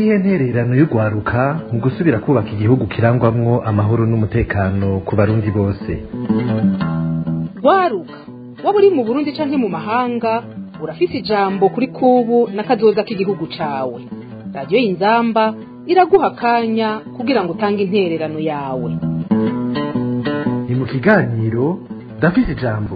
niyihe ntererano y'urwaruka mu gusubira kubaka igihugu kirangwamwo amahoro n'umutekano ku barundi bose rwaruka waba uri mu burundi canke mu mahanga urafise ijambo kuri kubu n'akazoza k'igihugu cawe radiyo y'inzamba iraguha akanya kugira ngo utange intererano yawe ni mu kiganiro ndafise ijambo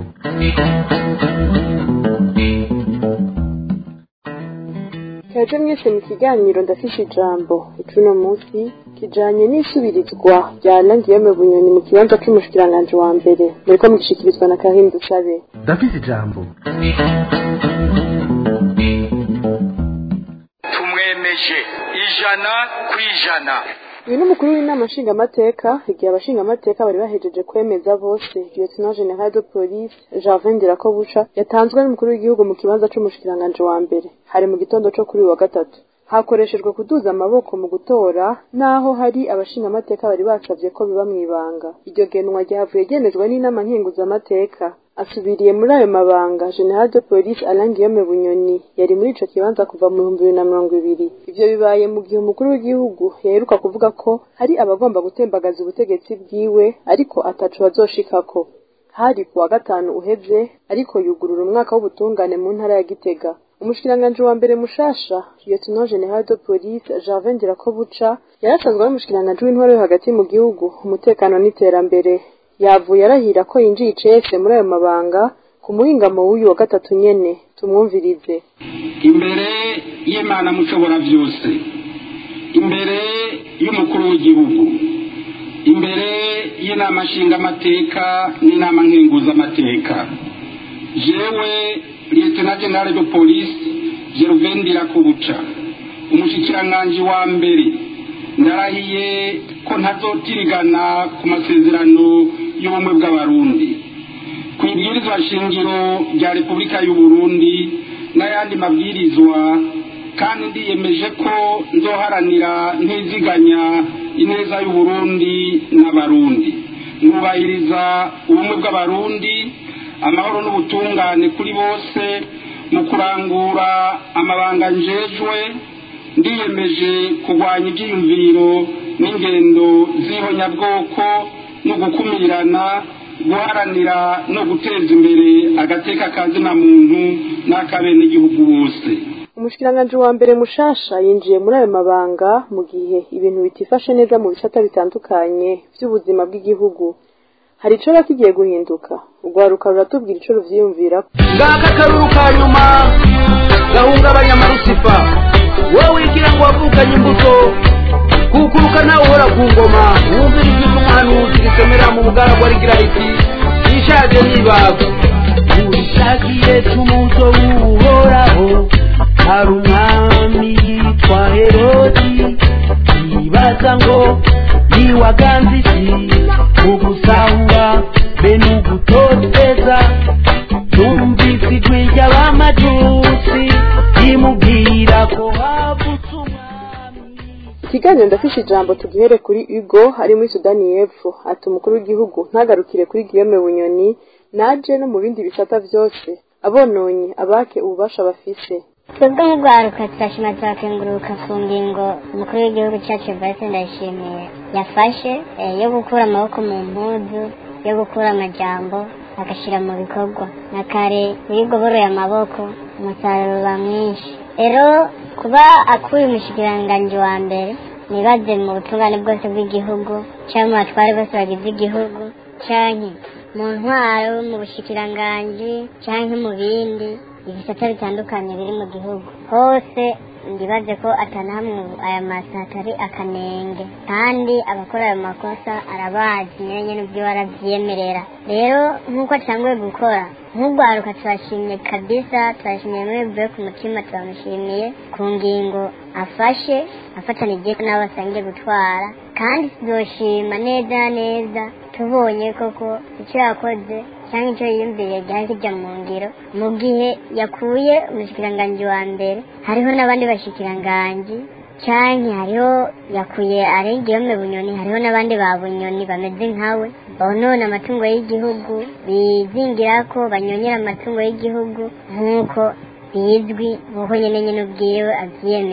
kaje mwese mu kiganiro ndafise ijambo icuno munsi kijanye n'isubirizwa rya Nangiyeme Bunyoni mu kibanza c'umushikiranganji wa mbere muriko mugishikirizwa na Karim Dusabe ndafise ijambo tumwemeje ijana ku ijana uyu ni umukuru w'inama nshingamateka igihe abashingamateka bari bahejeje kwemeza bose lieutenant general de police Gervin Ndirakobuca yatanzwe n'umukuru w'igihugu mu kibanza c'umushikiranganji wa mbere hari mu gitondo co kuri uyu wa gatatu hakoreshejwe kuduza amaboko mu gutora naho hari abashingamateka bari basavye ko biba mw'ibanga iryo genwa ryavuye ryemejwe n'inama nkenguzamateka asubiriye muri ayo mabanga general de police Alain Guillaume Bunyoni yari muri ico kibanza kuva mu bihumbi bibiri na mirongo ibiri ivyo bibaye mu gihe umukuru w'igihugu yaheruka kuvuga ko hari abagomba gutembagaza ubutegetsi bwiwe ariko ataco bazoshikako hari ku wa gatanu uheze ariko yugurura umwaka w'ubutungane mu ntara ya Gitega umushikiranganji wa mbere mushasha lieutenant general de police Gervin Ndirakobuca yarasanzwe ari umushikiranganji w'intwaro yo hagati mu gihugu umutekano n'iterambere yavuye arahira ko yinjiye icese muri ayo mabanga ku muhingamo w'uyu wa gatatu nyene tumwumvirize imbere y'imana mushobora byose imbere y'umukuru w'igihugu imbere y'inama nshingamateka n'inama nkenguzamateka jewe lieutenant general de police gervain ndirakubuca umushikiranganji wa mbere ndarahiye ko ntazotirigana ku masezerano y'ubumwe bw'abarundi ku ibwirizwa shingiro rya repubulika y'u Burundi n'ayandi mabwirizwa kandi ndiyemeje ko nzoharanira ntiziganya ineza y'u Burundi n'abarundi nubahiriza ubumwe bw'abarundi amahoro n'ubutungane kuri bose mu kurangura amabanga njejwe ndiyemeje kurwanya ibyiyumviro n'ingendo z'ihonyabwoko no gukumirana guharanira no guteza imbere agateka kazina muntu n'akabenegihugu bose umushikiranganji wa mbere mushasha yinjiye muri ayo mabanga mu gihe ibintu bitifashe neza mu bisata bitandukanye by'ubuzima bw'igihugu hari ico kigiye guhinduka urwaruka ruratubwira ico ruvyiyumvirako ngaka akaruru ka nyuma gahungabanya amarusifa wowe wigira ngo wavukanye imbuto kukuruka nawe uhora ku ngoma wumvira ijwi ry'umuhanuzi risomera mu bugaragwa rigira riti yishaje nibago urishakiye tumuzo w'uhoraho hari umwami yitwa herodi yibaza ngo niwaganze iki ugusahura be n'ugutoteza tumvise ijwi ry'abamajusi rimubwira ko havutse umwami ikiganiro ndafishe ijambo tugihere kuri Hugo ari muri Sudani y'Epfo ati umukuru w'igihugu ntagarukire kuri Guillaume Bunyoni naje no mu bindi bisata vyose abononye abake ububasha bafise twebwe nk'urwaruka turashima turakenguruka ku ngingo umukuru w'igihugu cyacu Evariste Ndayishimiye yafashe eh, yo gukura amaboko mu mpuzu yo gukura amajambo agashyira mu bikorwa na kare iyo ugoboroye amaboko umusaruro uba mwinshi rero kuba akuye umushikiranganji wa mbere nibaze mu butungane bwose bw'igihugu cyangwa mu batware bose bagize igihugu canke mu ntwaro mu bushikiranganji canke mu bindi ibisata bitandukanye biri mu gihugu hose ndibaze ko atanahamwe aya masa atari akanenge kandi abakora ayo makosa arabazi nyine nyine ubwiwe aravyemerera rero nk'uko atanguye gukora nk'urwaruka turashimye kabisa turashimiye muri bivuye ku mutima turamushimiye ku ngingo afashe afatanije n'abo basangiye gutwara kandi tuzoshima neza na neza tubonye koko icyo yakoze cyangwa icyo yiyumviriye gihari kijya mu ngiro mu gihe yakuye umushikiranganji wa mbere hariho n'abandi bashikiranganji cyangwa hariho yakuye arengeyome bunyoni hariho n'abandi ba bunyoni bameze nkawe bonona amatungo y'igihugu bizingira ko banyonyera amatungo y'igihugu nk'uko bizwi nk'uko nyine nyine ubwiwe abyiyemerera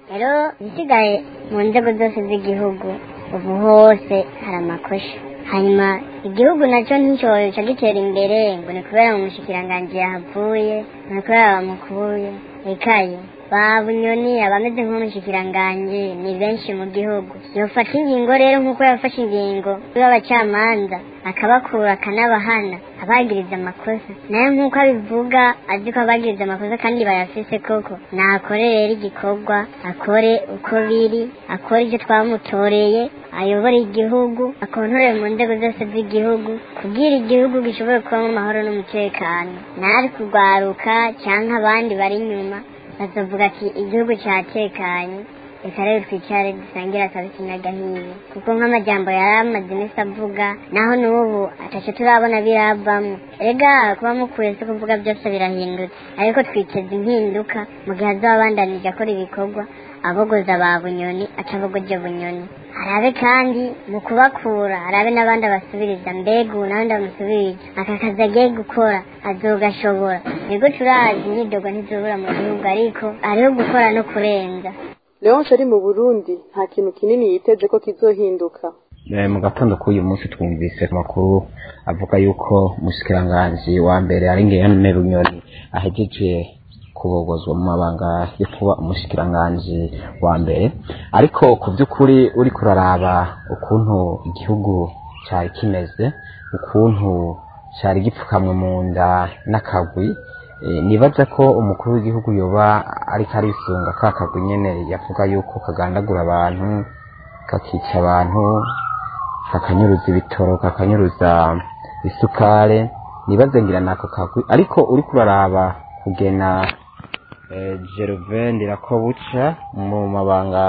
rero isigaye mu nzego zose z'igihugu ubu hose hari amakosa hanyuma igihugu nacyo nticyoca gitera imbere ngo ni kubera mu mushikiranganji yahavuye ni kubera bamukuye ikaye ba bunyoni abameze nk'umushikiranganji ni benshi mu gihugu yofata ingingo rero nk'uko yafashe ingingo y'abacamanza akabakura akanabahana abagiriza amakosa nayo nk'uko abivuga azi ko abagiriza amakosa kandi bayafise koko nakore rero igikorwa akore uko biri akore icyo twamutoreye ayobore igihugu akontorere mu nzego zose z'igihugu kubwira igihugu gishobora kubamo amahoro n'umutekano ntari kurwaruka cyangwa abandi bari inyuma bazavuga ati igihugu cyatekanye reka rero twicare dusangire akabisi n'agahiye kuko nk'amajambo yari amaze iminsi avuga naho n'ubu ataco turabona biravamwo erega kuba mukuye si kuvuga byose birahindutse ariko twiteze impinduka mu gihe azoba abandanije akora ibikorwa abogoza ba bunyoni aca abogoje bunyoni arabe kandi mu kubakura arabe n'abandi abasubiriza mbega ubu n'abandi bamusubirije aka kazi agiye gukora azogashobora nibwo turazi imyidogo ntizobura mu gihugu ariko hariho gukora no kurenza leonce ari mu burundi nta kintu kinini yiteze ko kizohinduka Eh, mu gatondo k'uyu munsi twumvise amakuru avuga yuko umushikiranganji wa mbere ari ngeyane bunyoni ahejeje kubogozwa mu mabanga yo kuba umushikiranganji wa mbere ariko ku by'ukuri uri kuraraba ukuntu igihugu cyari kimeze ukuntu cyari gipfukamwe mu nda n'akagwi Eh, nibaza ko umukuru w'igihugu yoba ariko arisunga ka kagwi nyene yavuga yuko kagandagura abantu kakica abantu kakanyuruza ibitoro kakanyuruza isukare nibaze ngira nako kagwi ariko uri kuraraba kugena eh, Gervain Ndirakobuca mu mabanga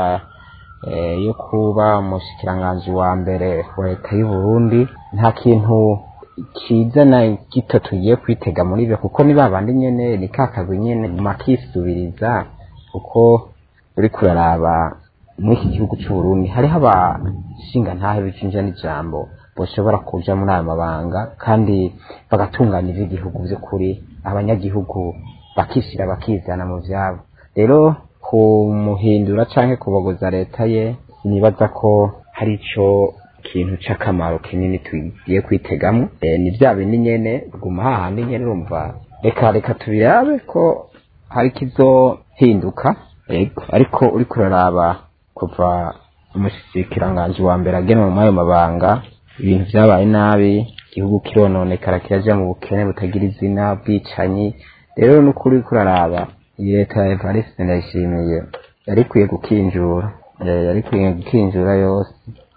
eh, yo kuba umushikiranganji wa mbere wa leta y'u Burundi nta kintu kiza na gito tugiye kwitega muri byo kuko ni babandi nyene ni kakagwi nyene makisubiriza kuko uri kuraraba muri iki gihugu cy'u Burundi hariho abashinga ntahe bicinja n'ijambo bashobora kuja muri aya mabanga kandi bagatunganya ivy'igihugu vy'ukuri abanyagihugu bakishira bakizana mu vyabo rero kumuhindura canke kubogoza leta ye nibaza ko hari ico kintu c'akamaro kinini tugiye kwitegamwo e, ni vya bindi nyene guma hahandi nyene urumva reka reka tubirabe ko hari kizohinduka yego ariko uri kuraraba kuva umushikiranganji wa mbere agenwa mu ayo mabanga ibintu vyabaye nabi igihugu kirononekara kiraja mu bukene butagira izina bwicanyi rero n'ukuri kuraraba iyi leta ya Evariste ndayishimiye yari ikwiye gukinjura Eh, yari ikwiye gukinjura yose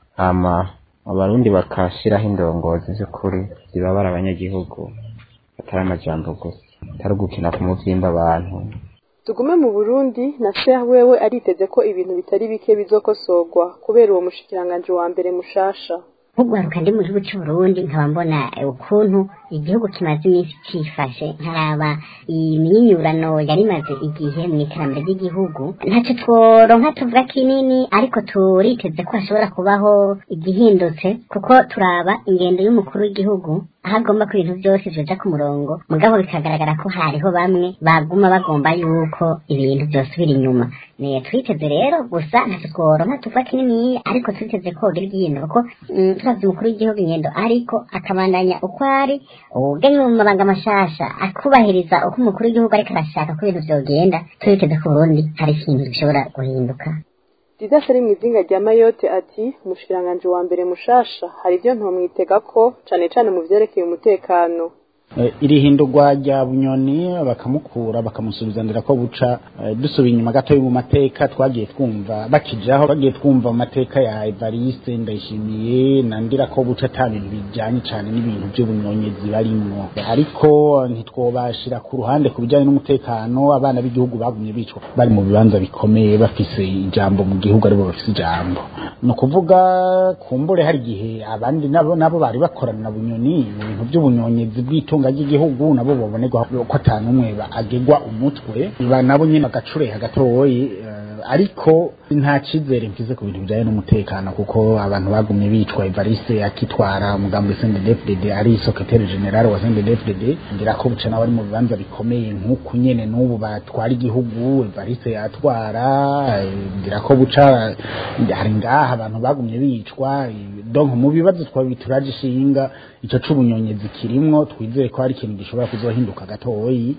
hama abarundi bakashiraho indongozi z'ukuri zibabara abanyagihugu atari amajambo gusa atari ugukina ku muvyimba abantu tugume mu burundi na sheha wewe ariteze ko ibintu bitari bike bizokosorwa kubera uwo mushikiranganji wa mbere mushasha nk'ugwaruka ndi mu gihugu cy'uburundi nkaba mbona ukuntu igihugu kimaze iminsi cifashe nkaraba imyinyurano yari imaze igihe mu iterambere ry'igihugu ntacyo tworonka tuvuga kinini ariko turiteze ko hashobora kubaho igihindutse kuko turaba ingendo y'umukuru w'igihugu aho agomba ko ibintu byose vyoja ku murongo mugabo bikagaragara ko hariho bamwe baguma bagomba yuko ibintu vyosubira inyuma ne twiteze rero gusa ntacyo tworonka tuvuga kinini ariko twiteze ko hogira igihindura kuko mm, turavye umukuru w'igihugu ingendo ariko akabandanya uko ari ugenye mu mabanga mashasha akubahiriza uko umukuru w'igihugu ariko arashaka ko ibintu vyogenda twiteze ko Burundi hari ikintu gishobora guhinduka didas ari mu izinga rya mayotte ati umushikiranganji wa mbere mushasha hari ibyo ntomwitega ko cane cane mu vyerekeye umutekano Eh, iri hindurwa rya bunyoni bakamukura bakamusubiza ndira ko buca eh, dusubiye inyuma gato mu mateka twagiye twumva bakijaho bagiye twumva mu mateka ya Evariste ndayishimiye na ndira ko buca ata bintu bijanye cane n'ibintu by'ubunyonyezi barimwo ariko ntitwobashira ku ruhande ku bijanye n'umutekano abana b'igihugu bagumye bicwa bari mu bibanza bikomeye bafise ijambo mu gihugu aribo bafise ijambo ni ukuvuga kumbure hari igihe abandi nabo nabo bari bakorana na bunyoni mu bintu by'ubunyonyezi bw'itunga ry'igihugu nabo bobonerwa ko atanu umwe agegwa umutwe ba nabo nyine bagacureha gatoyi eh, ariko nta cyizere mfize ku bintu bijyanye n'umutekano kuko abantu bagumye bitwa Evariste akitwara umugambi CNDD-FDD ari secrétaire général wa CNDD-FDD ngira ko buca nawe ari mu bibanza bikomeye nk'uku nyene n'ubu batwara igihugu Evariste yatwara eh, ngira ko buca hari ngaha abantu bagumye bicwa eh, donc mu bibazo twabituraje ishinga ico c'ubunyonyezi kirimwo twizeye ko hari ikintu gishobora kuzohinduka gatoyi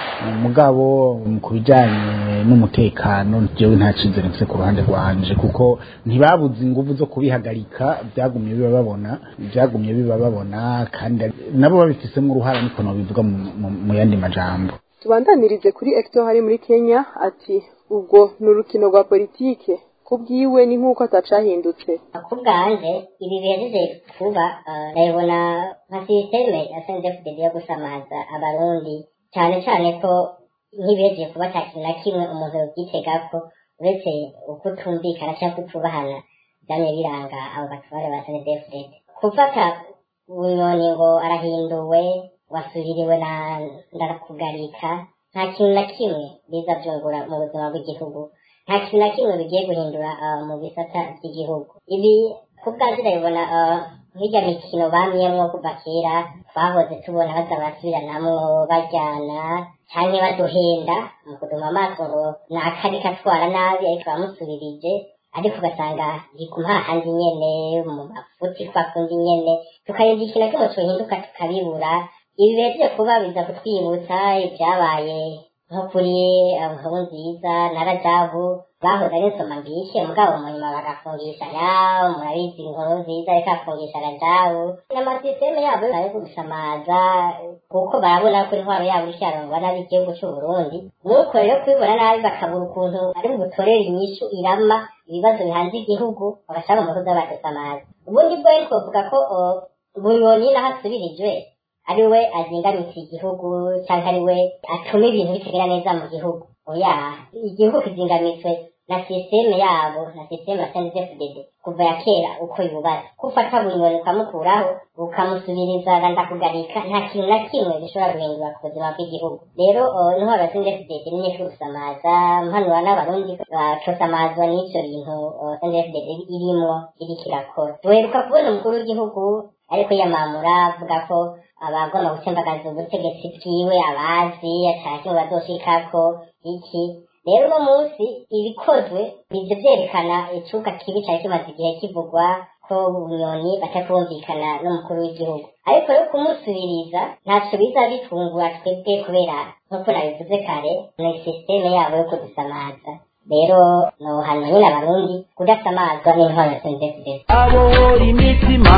mugabo mu kubijanye n'umutekano jewe nta cizere mfise ku ruhande rwanje kuko ntibabuze inguvu zo kubihagarika byagumye biba babona byagumye biba babona kandi nabo babifisemo uruhara niko nobivuga mu- mu- mu yandi majambo tubandanirize kuri Hector hari muri Kenya ati ubwo ni urukino rwa politike kubwiwe ni nk'uko atacahindutse ku bwanje ibi bihejeje kuba eh, ndabibona nka sisiteme ya sendefudedi yo gusamaza abarundi cyane cyane ko nk'ibihejeje kuba nta kintu na kimwe umuntu yobyitegako uretse ukutumvikana cyangwa kutubahana byamye biranga abo batware ba sendefudedi gufata bunyoni ngo arahinduwe wasubiriwe na ndakugarika nta kintu na kimwe biza byungura mu buzima bw'igihugu nta kintu na kimwe bigiye guhindura ah, mu bisata by'igihugu ibi ku bwanjye ndabibona ah, nk'irya mikino bamyemwo kuva kera twahoze tubona baza barasubiranamwo bajyana cyangwa baduhenda mu kuduma amaso ngo ni akari katwara nabi ariko bamusubirije ariko ugasanga gikuma hahandi nyene mu mafuti kwa kundi nyene tukareba ikintu kimwe tuhinduka tukabibura ibi bihejeje kuba biza kutwibutsa ibyabaye nko kuri eh, nkuru nziza na rajabu bahoze ari nsoma mbishe mugabo mu nyuma bagafungisha yawo murabizi inkuru nziza ariko afungisha rajabu n'amasisiteme yabo yo gusamaza kuko barabona ko intwaro yabo icyarangwa nabi igihugu cy'u Burundi nuko rero kubibona nabi bakabura ukuntu ari butorere inyishu irama ibibazo bihanze igihugu bagashaka umuhuza badusamaza ubundi bwo rero twavuga ko oh, bunyoni naho asubirijwe ari we azingamitse igihugu cyangwa ari we atuma ibintu bitagenda neza mu gihugu oya igihugu kizingamitswe na sisiteme yabo na sisiteme ya sendefudede kuva ya kera uko yubatse kufata bunyoni ukamukuraho ukamusubiriza ndakugarika nta kintu na kimwe gishobora guhindura ku buzima bw'igihugu rero uh, intwaro ya sendefudede ni nyinshi gusamaza mpanura n'abarundi bacosamazwa n'ivyo bintu uh, sendefudede irimwo iriko irakora duheruka kubona umukuru w'igihugu ariko yamamura avuga ko abagomba gutembagaza ubutegetsi bwiwe abazi ataki ngo bazoshikako iki rero uno munsi ibikozwe nivyo vyerekana icuka kibi cari kimaze igihe kivugwa ko bunyoni batakumvikana n'umukuru w'igihugu ariko rero kumusubiriza ntaco biza bitungura twebwe kubera nk'uko nabivuze kare ni sisiteme yabo yo kudusamaza rero nohanwa nyine abarundi kudasamazwa n'intwaro ya sendefudesi abohora imitima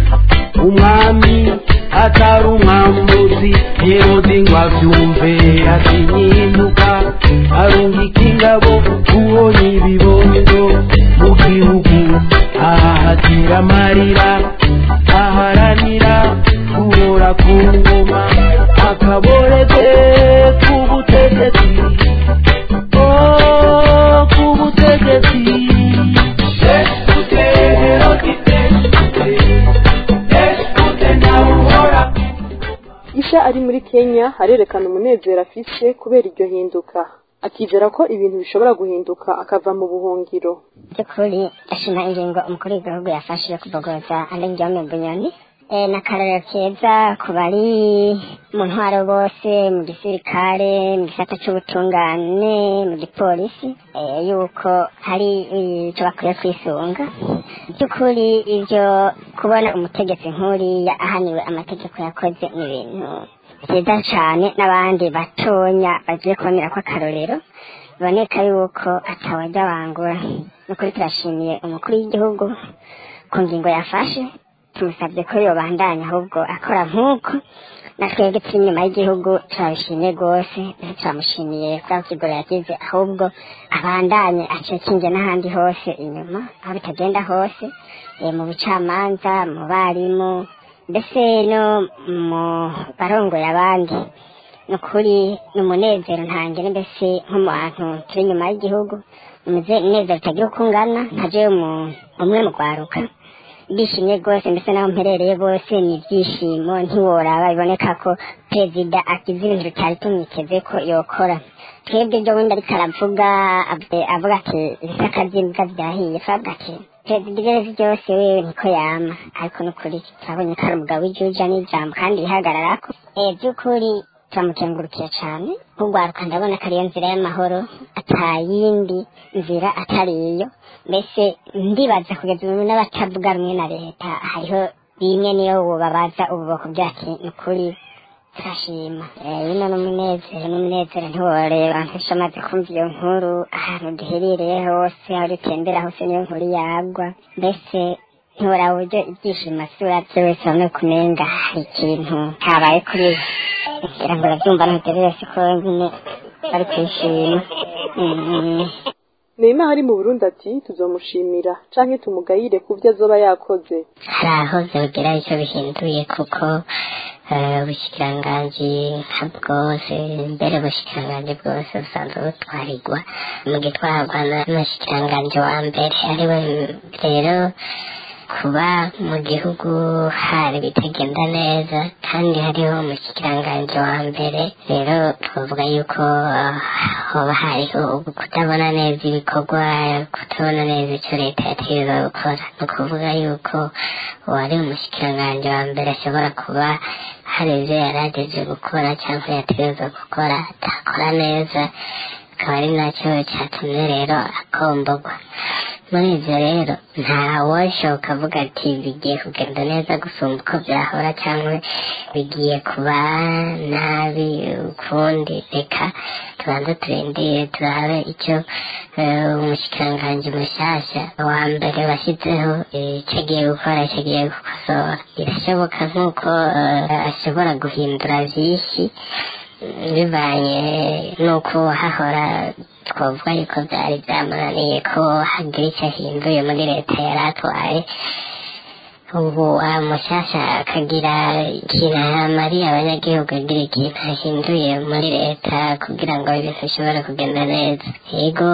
umwami atari umwambuzi herode ngo abyumve atinyimuka arungika ingabo kubona ibibondo mu gihugu ahahatira amarira aharanira guhora ku ngoma akaboreze k'ubutegetsi oh k'ubutegetsi isha ari muri kenya arerekana umunezero afise kubera iryo hinduka akizera ko ibintu bishobora guhinduka akava mu buhungiro by'ukuri ashima ingingo umukuru w'igihugu yafashe yo kubogoza alengiyome bunyoni Eh, ni akarorero keza ku bari mu ntwaro bose mu gisirikare mu gisata c'ubutungane mu gipolisi eh, yuko hari icyo bakwiye kwisunga by'ukuri ibyo kubona umutegetsi nk'uriya ahaniwe amategeko yakoze ni ibintu byiza cyane n'abandi batonya bagiye kubonera ko akarorero biboneka yuko atawajya wangura nukuri turashimiye umukuru w'igihugu ku ngingo yafashe tumusabye ko yobandanya ahubwo akora nk'uko na twebwe turi inyuma y'igihugu turabishimiye rwose ndetse turamushimiye kuri ako kigoro yagize ahubwo abandanye acekinge n'ahandi hose inyuma aho bitagenda hose eh, mu bucamanza mu barimu mbese no mu barongoye abandi ni ukuri ni umunezero ntangire mbese nko mu bantu turi inyuma y'igihugu umunezero utagira uko ungana nka jewe mu- umwe mu rwaruka bishimye rwose mbese n'aho mperereye bose ni ibyishimo ntiworaba biboneka ko perezida akize ibintu bitari tumwiteze ko yokora twebwe ibyo bundi ariko aravuga avuga avuga ati ibisaka by'imbwa byahiye twavuga ati perezida ibyo ari byo byose wewe niko yama ariko n'ukuri turabonye ko ari umugabo w'igihugu n'ijambo kandi yihagararako eh by'ukuri turamukengurukiye cyane nk'urwaruka ndabona ko ariyo nzira y'amahoro atayindi nzira atari iyo mbese ndibaza kugeza ubu n'abatavuga rumwe na leta hariho bimwe niyo bubabaza ububoko bwacu ni ukuri turashima Eh, bino n'umunezero n'umunezero ntiworeba nk'ejo amaze kumva iyo nkuru ahantu duherereye hose aho dutembera hose niyo nkuru yagwa mbese ntiworaba uburyo ibyishimo asura byo wese bamwe kumenga hari ikintu kabaye kuri we ngira ngo urabyumva ntuterere siko nyine bari kwishima Mm. Neymar ari mu Burundi ati tuzomushimira canke tumugayire ku vyo azoba yakoze hari aho byogera icyo bihinduye kuko eh, ubushikiranganji nka bwose mbere ubushikiranganji bwose busanzwe butwarirwa mu gitwarwa n'umushikiranganji wa mbere ariwe rero kuba mu gihugu hari bitagenda neza kandi hariho umushikiranganji wa mbere rero twavuga yuko ah, hoba hariho ubu kutabona neza ibikorwa kutabona neza icyo leta yategereza gukora ni ukuvuga yuko uwari umushikiranganji wa mbere ashobora kuba hari ibyo yari agejeje gukora cyangwa yategereza gukora atakora neza akaba ari nacyo cyatumye rero akombogwa muri ibyo rero nta washoka avuga ati bigiye kugenda neza gusumba uko byahora cyangwa bigiye kuba nabi ukundi reka tubanze turindire turabe icyo eh, umushikiranganji mushyashya wa mbere washyizeho eh, icyo agiye gukora icyo agiye gukosora birashoboka nk'uko eh, ashobora guhindura byinshi bivanye n'uko hahora twavuga yuko byari byamunaniye ko hagira icyo ahinduye muri leta yari atwaye ubu mushyashya akagira ikintu amariye abanyagihugu agira ikintu ahinduye muri leta kugira ngo ibintu bishobore kugenda neza yego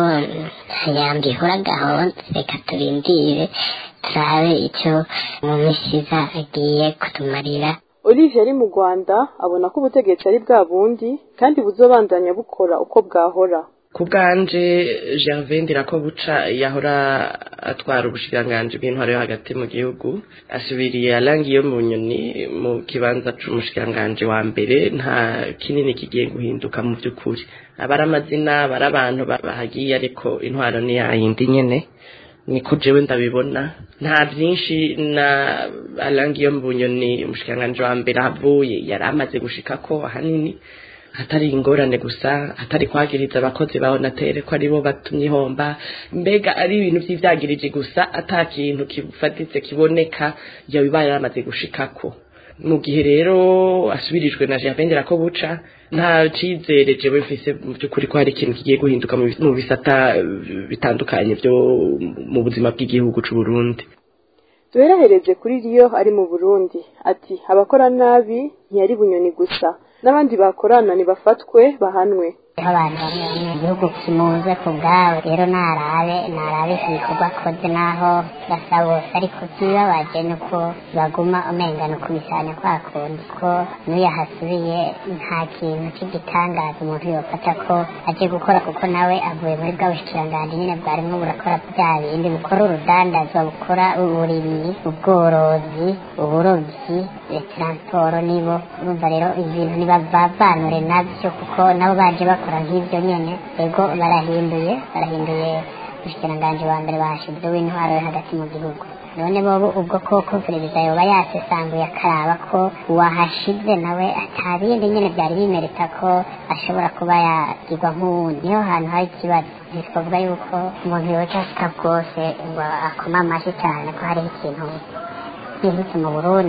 yambi ihura gahunda reka turindire turabe icyo mu mishiza agiye kutumarira Olivier ari mu Rwanda abona ko ubutegetsi ari bwa bundi kandi buzobandanya bukora uko bwahora ku bwanje gervain ndirakobuca yahora atwara ubushikiranganji bw'intwaro yo hagati mu gihugu asubiriye arangiye mu nyoni mu kibanza c'umushikiranganji wa mbere nta kinini kigiye guhinduka mu by'ukuri aba ari amazina aba ari abantu ba- bahagiye ariko intwaro ni yayindi nyene niko jewe ndabibona nta byinshi na arangiye mu nyoni umushikiranganji wa mbere ahavuye yari amaze gushikako ahanini hatari ingorane gusa hatari kwagiriza abakozi ba onatere ko aribo batumye ihomba mbega ari ibintu by'ibyagirije gusa ata kintu kifatitse kiboneka yabiba yaramaze gushikako mu gihe rero asubirijwe na Gervais ko buca nta cyizere jewe mfise mu by'ukuri ko hari ikintu kigiye guhinduka mu bis- mu bisata eh, bitandukanye byo mu buzima bw'igihugu c'u Burundi duherahereze kuri Rio ari mu Burundi ati abakora nabi ntiyari bunyoni gusa n'abandi bakorana nibafatwe bahanwe aho abantu bamwe bamwe mu gihugu kimuze ku bwawe rero narabe narabe iki gikorwa akoze naho basa bose ariko kibabaje ni uko baguma umenga ni ukubisanya kwa kundi ko n'uyu ahasubiye nta kintu cy'igitangaza umuntu yofata ko aje gukora kuko nawe avuye muri bwa bushikiranganji nyine bwarimwo burakora bya bindi bukora urudandazwa bukora uburimyi ubworozi uburobyi eh, taransiporo nibo urumva rero ibintu nibavanure nabyo kuko nabo baje bakora nk'ibyo nyene ego barahinduye barahinduye umushikiranganji wa mbere bahashize w'intwaro yo hagati mu gihugu none bobo ubwo koko perezida yoba yasesanguye akaraba ko uwahashize nawe atabindi nyene byari bimereka ko ashobora kuba yagirwa nk'uwundi niho hantu hari ikibazo ntitwavuga yuko umuntu yoca asika bwose ngo akoma amashyi cyane ko hariho ikintu bihutse mu burundi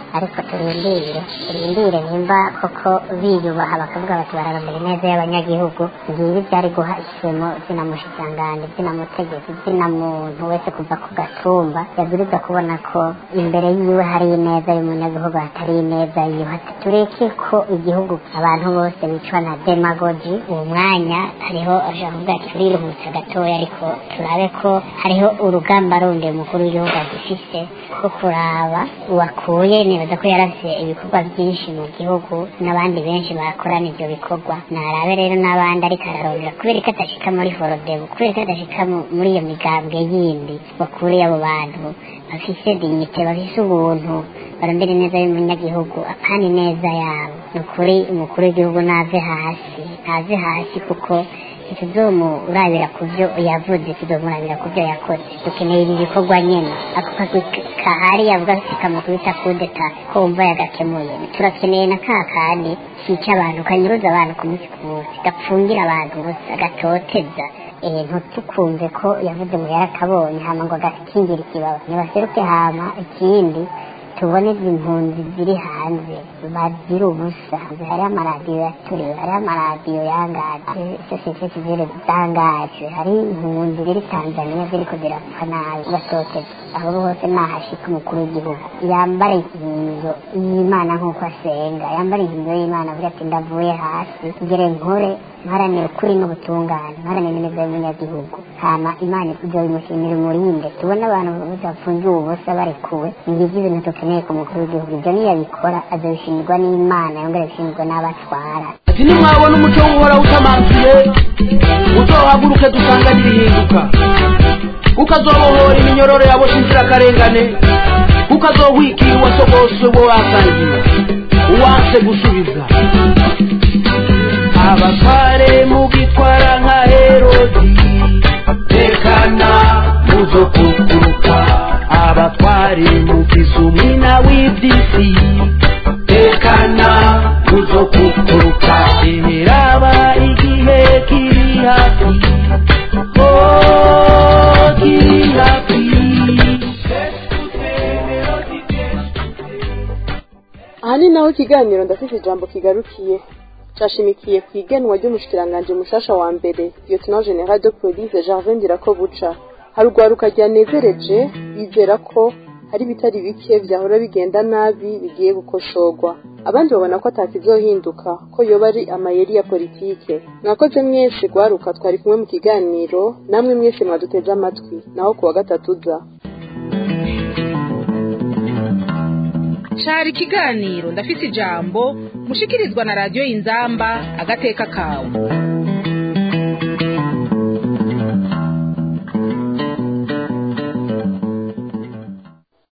ariko turindire turindire nimba koko biyubaha bakavuga bati bararondera ineza y'abanyagihugu ngibi byari guha isemo zina mushikiranganji zina mutegetsi zina muntu wese kuva ku gatumba yabwirizwa kubona ko imbere yiwe hari ineza y'umunyagihugu hatari ineza yiwe tureke ko igihugu abantu bose bicwa na demagogi uwo mwanya hariho ashaka kuvuga ati turiruhutsa gatoya ariko turabe ko hariho urugamba rundi umukuru w'igihugu agifise rwo kuraba uwakuye nibaza ko yarafise ibikorwa byinshi mu gihugu n'abandi benshi bakorana ivyo bikorwa narabe rero n'abandi ariko ararondera kubera ko adashika muri forodebu kubera ko adashika mu- muri iyo migambwe yindi bakuriye abo bantu bafise dignite bafise ubuntu barondera ineza y'umunyagihugu apana ineza yabo ni ukuri umukuru w'igihugu nave hasi ntaze hasi kuko ntituzomurabira ku byo yavuze tuzomurabira ku byo yakoze dukeneye ibi bikorwa nyene ako kagwi kahari yavuga kakamukubita kudeta kumva yagakemuye turakeneye na ka kandi kica abantu kanyuruza abantu ku munsi ku munsi gapfungira abantu gusa gatoteza eh ntutukumve ko yavuze ngo yarakabonye hama ngo agakingira ikibaba nibaseruke hama ikindi tubone izi mpunzi ziri hanze bazira ubusa hariho amaradiyo yaturiwe hariho amaradiyo yangaje sosiyete sivile zangaje hari impunzi ziri tanzaniya ziriko zirapfa nabi batoteza aho hose nahashika umukuru w'igihugu yambara inkinzo y'imana nk'uko asenga yambara inkinzo y'imana avuga ati ndavuye hasi ngere nkore mparanira ukuri n'ubutungane mparanira ineza y'umunyagihugu hama imana izobimushimira umurinde tubone abantu bafungiwe ubusa barekuwe ngivyo ibintu dukeneye ku mukuru w'igihugu ibyo niyabikora azobishimirwa n'imana yongere bishimirwa n'abatwara ati nimwabona umuco w'uhoraho utamanzuye uzohaguruke dusanganyire ihinduka ukazobohora iminyororo yaboshe inzirakarengane ukazohwikira uwasogose uwo wasangiye uwanse gusubiza abatware mugitwara nka herodi tekana muzokuguruka abatware mugize umwina w'iby'isi tekana muzokuguruka imiraba igihe kiri hafi oh kiri hafi aha ni naho ikiganiro ndafite ijambo kigarukiye cashimikiye ku igenwa ry'umushikiranganji mushasha wa mbere lieutenant general de police Gervais Ndirakobuca hari urwaruka ryanezereje bizera ko hari ibitari bike vyahora bigenda nabi bigiye gukosorwa abandi babona ko atakizohinduka ko yoba ari amayeri ya politike mwakoze mwese rwaruka twari kumwe mu kiganiro namwe mwese mwaduteze amatwi naho kuwa gatatu uza cari ikiganiro ndafise ijambo mushikirizwa na radiyo inzamba agateka kawe